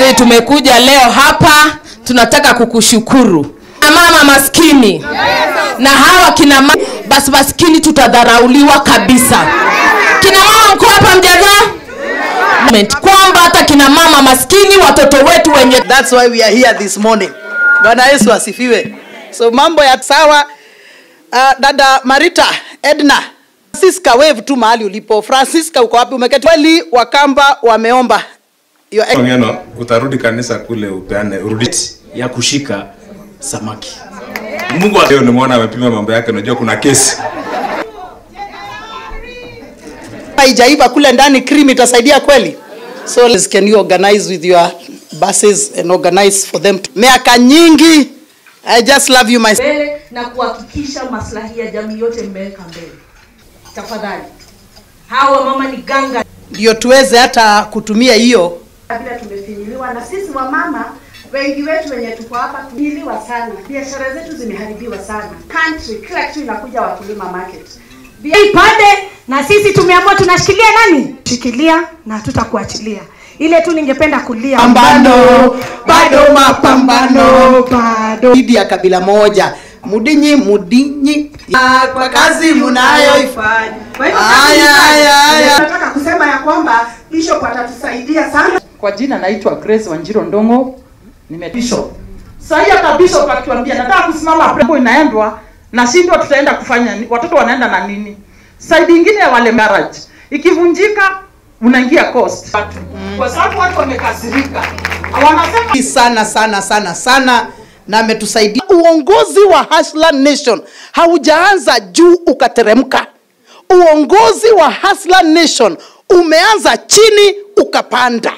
Sisi tumekuja leo hapa, tunataka kukushukuru na mama maskini na hawa kina mama basi maskini tutadharauliwa kabisa. Kina mama mko hapa mjagaa kwamba hata kina mama maskini watoto wetu wenye That's why we are here this morning. Bwana Yesu asifiwe. So mambo ya sawa. Uh, dada Marita Edna Francisca, wave tu mahali ulipo. Francisca, uko wapi? Umeketi kweli? Wakamba wameomba Your ex- Ngeno, utarudi kanisa kule upeane urudi. ya kushika samaki. Mungu wa- leo nimeona amepima mambo yake, unajua kuna kesi. haijaiva kule ndani, cream itasaidia kweli? So can you organize with your buses and organize for them? to- Miaka nyingi. I just love you my mbele na kuhakikisha maslahi ya jamii yote mmeweka mbele. Tafadhali, hawa mama ni ganga ndio tuweze hata kutumia hiyo vile tumefinyiliwa na sisi wamama wengi wetu wenye tuko hapa tumefinyiliwa sana, biashara zetu zimeharibiwa sana. Country kila kitu inakuja wakulima market. Bia- ipande na sisi tumeamua tunashikilia nani shikilia na tutakuachilia ile tu ningependa kulia Pambano, bado mapambano. bado dhidi ya kabila moja mudinyi mudinyi Ah, kwa kazi munayoifanya Kwa hivyo Aya, aya, aya. nataka kusema ya kwamba Bishop atatusaidia sana. Kwa jina naitwa Grace Wanjiro Ndongo, nime bishop. Sasa hiyo hata bishop akituambia nataka kusimama hapo inaendwa na shindwa tutaenda kufanya ni- watoto wanaenda na nini? Side nyingine ya wale marriage ikivunjika unaingia cost. Kwa sababu watu wamekasirika. Wanasema sana sana sana sana na ametusaidia uongozi wa Hustler Nation haujaanza juu ukateremka uongozi wa Hustler Nation umeanza chini ukapanda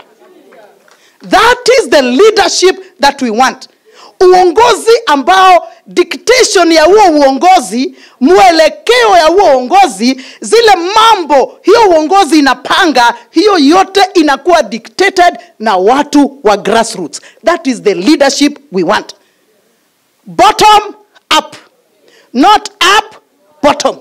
that is the leadership that we want uongozi ambao dictation ya huo uongozi mwelekeo ya huo uongozi zile mambo hiyo uongozi inapanga hiyo yote inakuwa dictated na watu wa grassroots that is the leadership we want bottom up not up bottom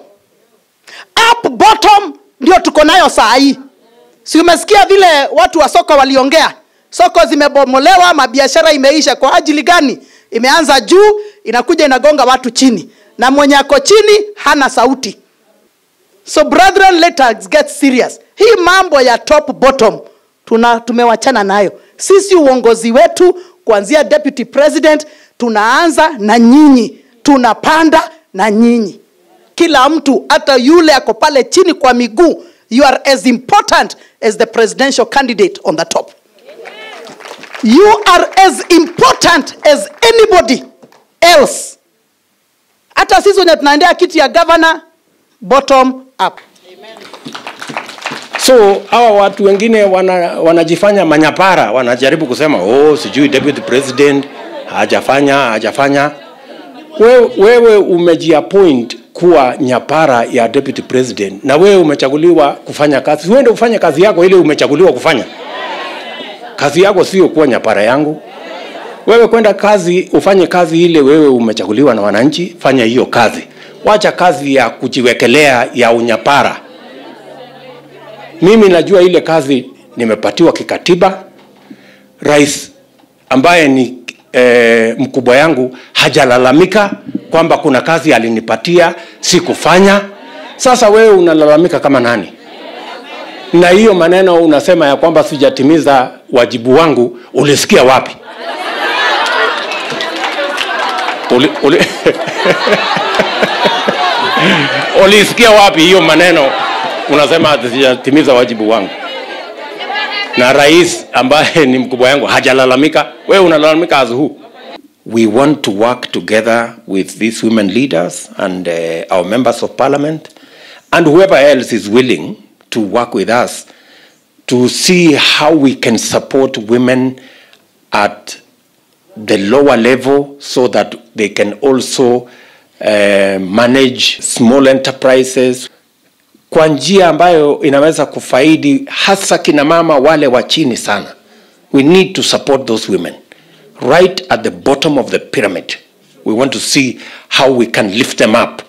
up bottom ndio tuko nayo saa hii si umesikia vile watu wa soko waliongea soko zimebomolewa mabiashara imeisha kwa ajili gani imeanza juu inakuja inagonga watu chini na mwenye ako chini hana sauti so brethren let us get serious hii mambo ya top bottom tuna tumewachana nayo sisi uongozi wetu kuanzia deputy president tunaanza na nyinyi tunapanda na nyinyi kila mtu hata yule ako pale chini kwa miguu you are as important as the presidential candidate on the top you are as important as anybody else hata sisi wenye tunaendea kiti ya governor bottom up so hawa watu wengine wana, wanajifanya manyapara wanajaribu kusema oh sijui deputy president hajafanya hajafanya wewe, wewe umejiappoint kuwa nyapara ya deputy president na wewe umechaguliwa kufanya kazi uende ufanye kazi yako ile umechaguliwa kufanya kazi yako sio kuwa nyapara yangu wewe kwenda kazi ufanye kazi ile wewe umechaguliwa na wananchi fanya hiyo kazi wacha kazi ya kujiwekelea ya unyapara mimi najua ile kazi nimepatiwa kikatiba rais ambaye ni e, mkubwa yangu hajalalamika kwamba kuna kazi alinipatia sikufanya sasa wewe unalalamika kama nani na hiyo maneno unasema ya kwamba sijatimiza wajibu wangu ulisikia wapi uli, uli... ulisikia wapi hiyo maneno unasema ati sijatimiza wajibu wangu na rais ambaye ni mkubwa yangu hajalalamika wewe unalalamika as who we want to work together with these women leaders and uh, our members of parliament and whoever else is willing to work with us to see how we can support women at the lower level so that they can also uh, manage small enterprises kwa njia ambayo inaweza kufaidi hasa kina mama wale wa chini sana we need to support those women right at the bottom of the pyramid we want to see how we can lift them up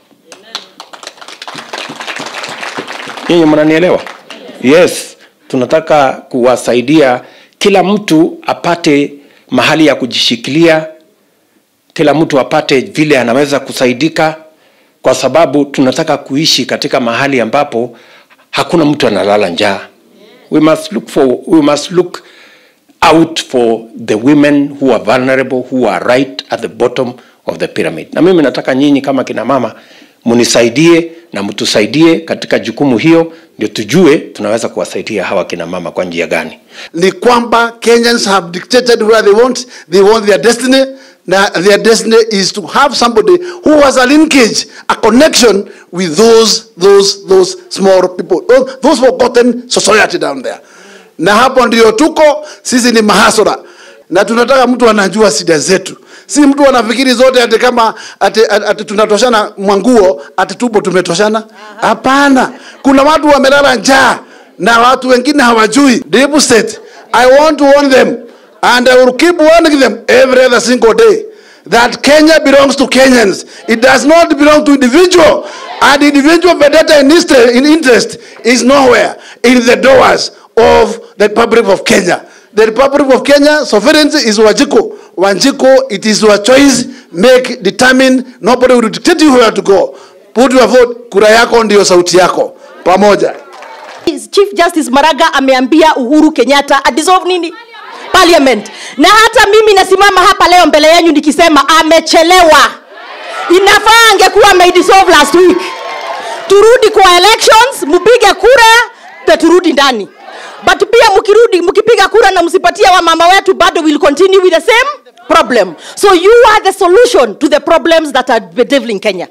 nyinyi mnanielewa yes tunataka kuwasaidia kila mtu apate mahali ya kujishikilia kila mtu apate vile anaweza kusaidika kwa sababu tunataka kuishi katika mahali ambapo hakuna mtu analala njaa we must look for we must look out for the women who are vulnerable who are right at the bottom of the pyramid na mimi nataka nyinyi kama kina mama munisaidie na mtusaidie katika jukumu hiyo ndio tujue tunaweza kuwasaidia hawa kina mama kwa njia gani ni kwamba kenyans have dictated where they want they want their destiny na their destiny is to have somebody who has a linkage a connection with those those those small people those, those forgotten society down there na hapo ndio tuko sisi ni mahasura na tunataka mtu anajua shida zetu si mtu anafikiri zote ati kama ati, ati, ati tunatoshana mwanguo ati tupo tumetoshana hapana kuna watu wamelala njaa na watu wengine hawajui deep state i want to warn them and i will keep warning them every other single day that kenya belongs to kenyans it does not belong to individual and individual vendetta in interest, in interest is nowhere in the doors of the republic of kenya the republic of kenya sovereignty is wajiko wanjiko it is your choice make determine nobody will dictate you where to go put your vote kura yako ndio sauti yako pamoja chief justice maraga ameambia uhuru kenyatta adissolve nini parliament na hata mimi nasimama hapa leo mbele yenyu nikisema amechelewa inafaa angekuwa ameidissolve last week turudi kwa elections mpige kura na turudi ndani but pia mkirudi mkipiga kura na msipatia wamama wetu bado will continue with the same problem so you are the solution to the problems that are bedeviling kenya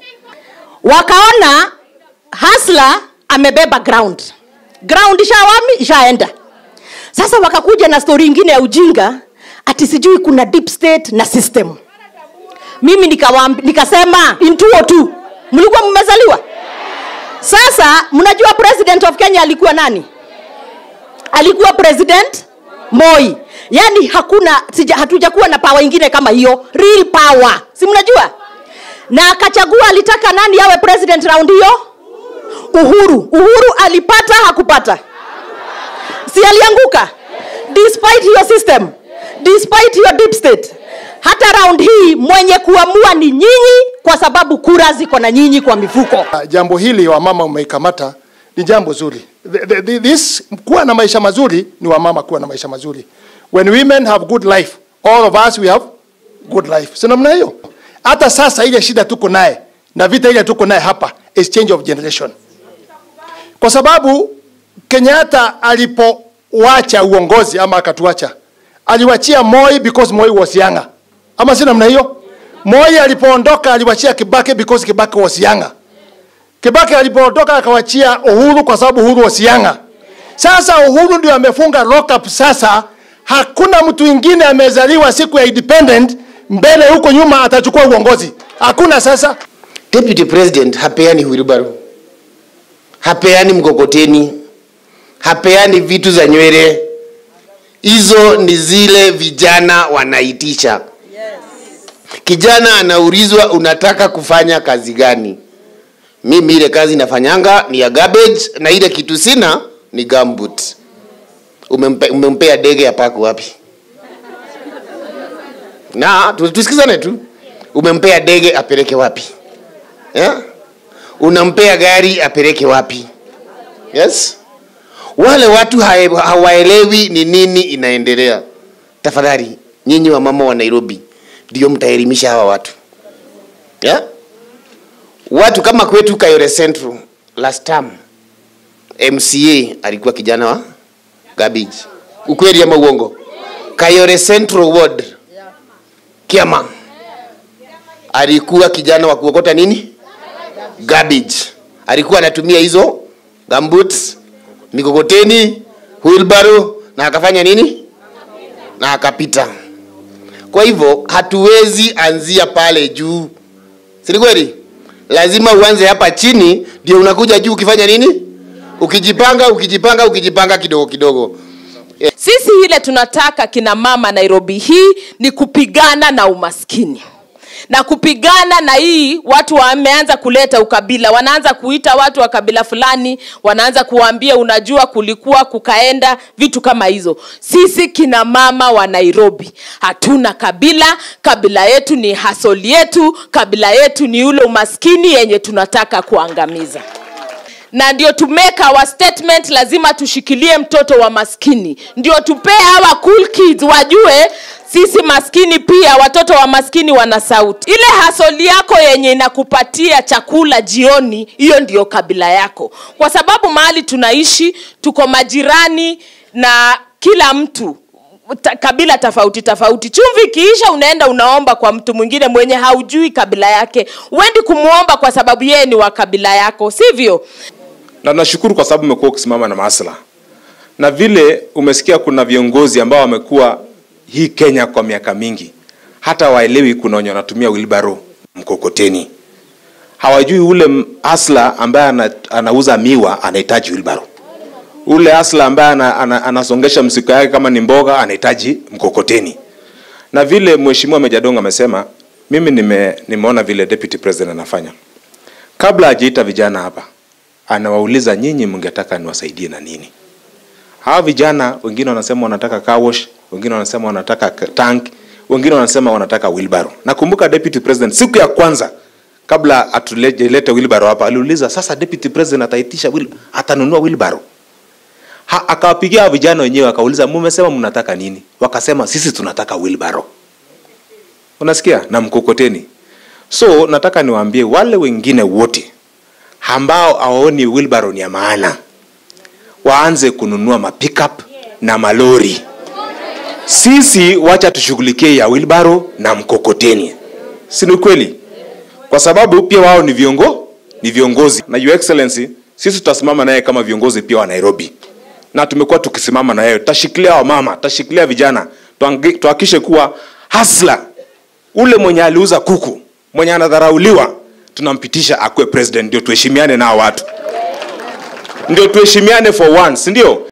wakaona hasla amebeba ground ground ishawami ishaenda sasa wakakuja na stori ingine ya ujinga ati sijui kuna deep state na system mimi nikawambi, nikasema in 202 mlikuwa mmezaliwa sasa mnajua president of kenya alikuwa nani alikuwa president moi yaani hakuna sija, hatujakuwa na pawa ingine kama hiyo real power si mnajua na akachagua alitaka nani awe president round hiyo uhuru uhuru alipata hakupata si alianguka despite hiyo system despite hiyo deep state hata round hii mwenye kuamua ni nyinyi kwa sababu kura ziko na nyinyi kwa mifuko jambo hili wamama umeikamata ni jambo zuri The- the- the- this kuwa na maisha mazuri ni wamama kuwa na maisha mazuri when women have good life all of us we have good life si namna hiyo hata sasa ile shida tuko naye na vita ile tuko naye hapa is change of generation kwa sababu kenyatta alipowacha uongozi ama akatuacha aliwachia moi because moi was younger ama si namna hiyo moi alipoondoka aliwachia kibaki because kibaki was younger Kibaki alipoondoka akawachia Uhuru kwa sababu Uhuru wasianga. Sasa Uhuru ndio amefunga lock up sasa. Hakuna mtu mwingine amezaliwa siku ya independent mbele huko nyuma atachukua uongozi. Hakuna sasa. Deputy President hapeani wheelbarrow, hapeani mkokoteni, hapeani vitu za nywele. Hizo ni zile vijana wanaitisha. Kijana anaulizwa unataka kufanya kazi gani? Mimi ile kazi nafanyanga ni ya garbage na ile kitu sina ni gumboot. Umempe, umempea dege ya paku wapi? Na tu- tusikizane tu. Umempea dege apeleke wapi? Yeah? Unampea gari apeleke wapi? Yes? Wale watu hae- hawaelewi ni nini inaendelea. Tafadhali nyinyi wa mama wa Nairobi ndio mtaelimisha hawa watu. Yeah? Watu kama kwetu Kayore Central last term MCA alikuwa kijana wa garbage. Ukweli ama uongo? Kayore Central Ward Kiama alikuwa kijana wa kuokota nini? Garbage. Alikuwa anatumia hizo gumboots, mikokoteni, wheelbarrow na akafanya nini? Na akapita. Kwa hivyo hatuwezi anzia pale juu, si ni kweli? Lazima uanze hapa chini, ndio unakuja juu ukifanya nini? Ukijipanga, ukijipanga, ukijipanga kidogo kidogo. sisi ile tunataka kina mama nairobi hii ni kupigana na umaskini na kupigana na hii watu wameanza kuleta ukabila wanaanza kuita watu wa kabila fulani wanaanza kuwaambia unajua kulikuwa kukaenda vitu kama hizo sisi kina mama wa nairobi hatuna kabila kabila yetu ni hasoli yetu kabila yetu ni ule umaskini yenye tunataka kuangamiza na ndio to make our statement lazima tushikilie mtoto wa maskini ndio tupee hawa cool kids wajue sisi maskini pia watoto wa maskini wana sauti ile hasoli yako yenye inakupatia chakula jioni hiyo ndio kabila yako kwa sababu mahali tunaishi tuko majirani na kila mtu ta, kabila tofauti tofauti chumvi ikiisha unaenda unaomba kwa mtu mwingine mwenye haujui kabila yake uendi kumwomba kwa sababu yeye ni wa kabila yako sivyo na nashukuru kwa sababu umekuwa ukisimama na masla na vile umesikia kuna viongozi ambao wamekuwa hii kenya kwa miaka mingi hata waelewi kuna wenye wanatumia wilbaro mkokoteni hawajui ule m- asla ambaye ana, anauza miwa anahitaji wilbaro ule asla ambaye ana, ana, anasongesha msiko yake kama ni mboga anahitaji mkokoteni na vile mheshimiwa mejadongo amesema mimi nime, nimeona vile deputy president anafanya kabla hajaita vijana hapa anawauliza nyinyi mngetaka niwasaidie na nini hawa vijana wengine wanasema wanataka car wash wengine wanasema wanataka k- tank wengine wanasema wanataka wilbaro nakumbuka deputy president siku ya kwanza kabla atulete wilbaro hapa aliuliza sasa deputy president ataitisha wil, atanunua wilbaro ha, akawapigia hawa vijana wenyewe akauliza mumesema mnataka nini wakasema sisi tunataka wilbaro unasikia na mkokoteni so nataka niwaambie wale wengine wote ambao hawaoni wilbaro ni ya maana waanze kununua mapickup na malori sisi wacha tushughulikie ya wilbaro na mkokoteni si ni kweli kwa sababu pia wao ni viongo ni viongozi na your excellency sisi tutasimama naye kama viongozi pia wa nairobi na tumekuwa tukisimama na yeye tutashikilia wamama tutashikilia vijana tuangi- tuhakikishe kuwa hasla ule mwenye aliuza kuku mwenye anadharauliwa tunampitisha akuwe president ndio tuheshimiane nao watu ndio tuheshimiane for once ndio